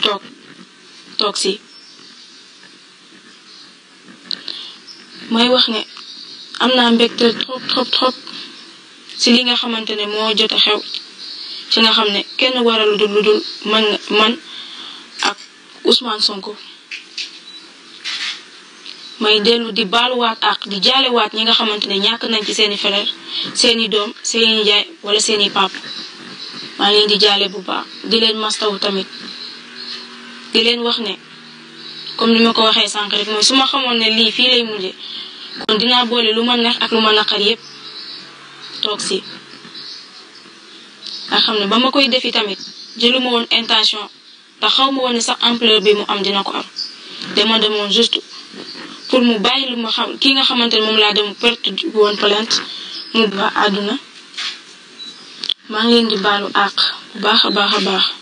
toog toog si may wax ne am naa mbégte trop trop trop si li nga xamante ne moo jot a xew ci nga xam ne kenn waral lu dul lu dul man man ak Ousmane Sonko may dellu di baaluwaat ak di jaalewaat ñi nga xamante ne ñàkk nañ ci seeni frère seeni doom seeni njaay wala seeni pap maa ngi leen di jaale bu baax di leen mastawu tamit di leen wax ne comme ni ma ko waxee sànq rek mooy su ma xamoon ne lii fii lay mujje kon dinaa boole lu ma neex ak lu ma naqar yépp toog si nga xam ne ba ma koy defi tamit jëluma woon intention te xaw ma woon ne sax ampleur bi mu am dina ko am dama demoon juste pour mu bàyyi lu ma xam ki nga xamante ne moom laa dem perte woon plainte mu ba àdduna maa ngi leen di baalu àq bu baax a baax a baax